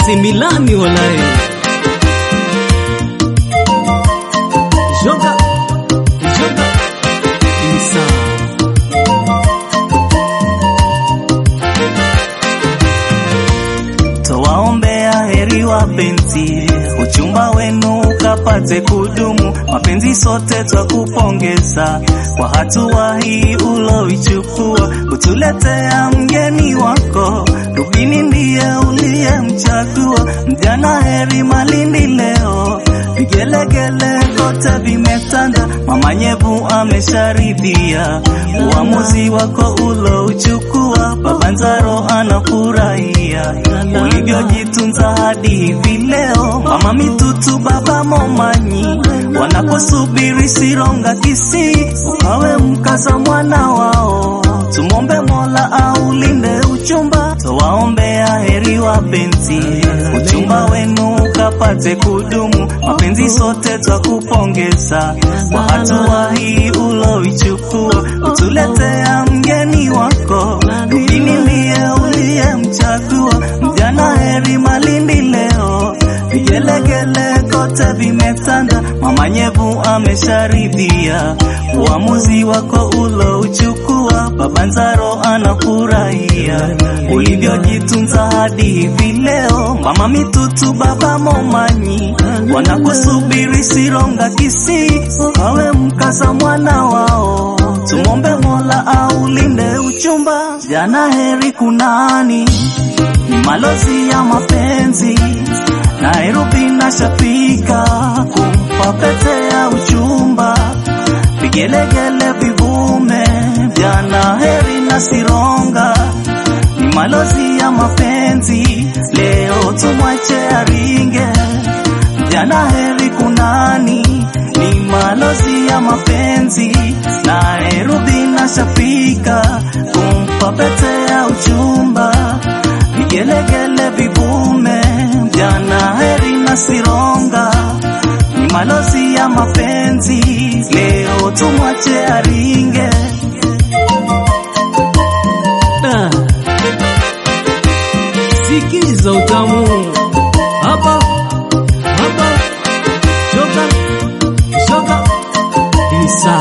AC Milani walai. Joga, joga, Insa. Twawaombea heri wapenzi, uchumba wenu ukapate kudumu. Mapenzi sote twakupongeza kwa hatua hii uloichukua, kutuletea mgeni wako. Rubini ndiye uliyemchagua, mjana heri Malindi leo, vigelegele kote vimetanda. Mama Nyevu amesharidhia uamuzi wako ulouchukua, Baba Nzaro anafurahia ulivyojitunza hadi hivi leo. Mama Mitutu, Baba Momanyi wanaposubiri Sironga Kisii, ukawe mkaza mwana wao. Tumombe Mola aulinde uchumba, twawaombea heri wapenzi, uchumba wenu ukapate kudumu. Mapenzi sote twakupongeza kwa hatua hii uloichukua, kutuletea mgeni wako. Rubini ndiye uliyemchagua, mjana heri Malindi leo, vigelegele kote vimetanda. Mama Nyevu amesharidhia uamuzi wako ulouchukua, Baba Nzaro anafurahia ulivyojitunza hadi hivi leo. Mama Mitutu, Baba Momanyi wanakusubiri Sironga Kisii, ukawe mkaza mwana wao. Tumombe Mola aulinde uchumba, jana heri kunani ni malozi ya mapenzi Nairobi na shafika kumpa pete ya uchumba, vigelegele vivume, jana heri na Sironga ni malozi ya mapenzi, leo tumwache aringe, jana heri kunani ni malozi ya mapenzi, Nairobi na shafika kumpa pete ya uchumba, vigelegele vivume, jana heri na Sironga ni malozi ya mapenzi, leo tumwache aringe. Da. Sikiza utamu hapa hapa, joga joga, Insa.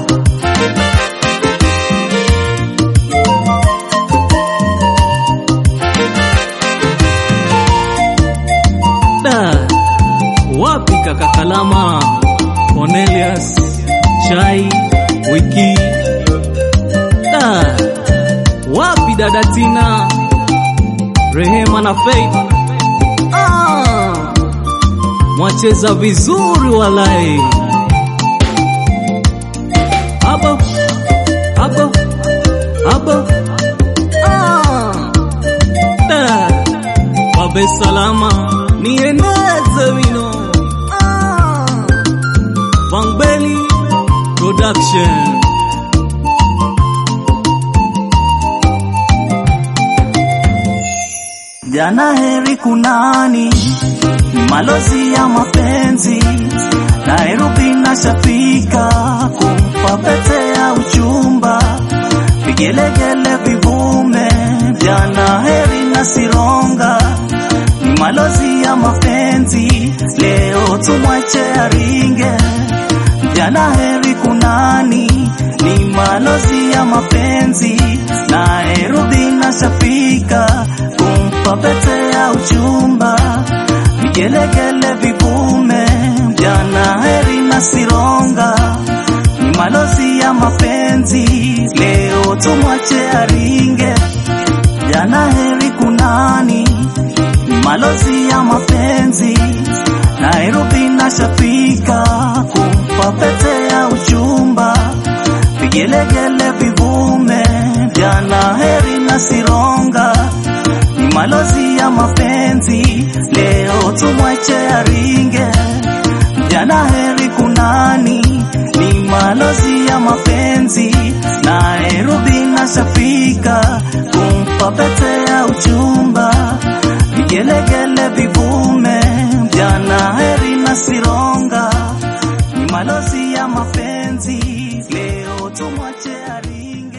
Da. Wapi kaka Kalama, Cornelius, Chai, Wiki. Da. Wapi dada Tina, Rehema na Faith? Ah, mwacheza vizuri walai. Hapo hapo hapo, ah, da. Babe salama nieneze wino ah. Bangbeli Production Jana heri kunani ni malozi ya mapenzi, Nairobi na shafika kumpa pete ya uchumba, vigelegele vivume, jana heri na Sironga ni malozi ya mapenzi, leo tumwache aringe, jana heri kunani ni malozi ya mapenzi, Nairobi na shafika kumpa pete ya uchumba, vigelegele vivume, jana heri na Sironga ni malozi ya mapenzi, leo tumwache aringe, jana heri kunani ni malozi ya mapenzi, Nairobi na shafika kumpa pete ya uchumba, vigelegele vivume, jana heri na Sironga ni malozi ya mapenzi, leo tumwache aringe, jana heri kunani ni malozi ya mapenzi, Nairobi na shafika kumpa pete ya uchumba, vigelegele vivume, jana heri na Sironga ni malozi ya mapenzi, leo tumwache aringe.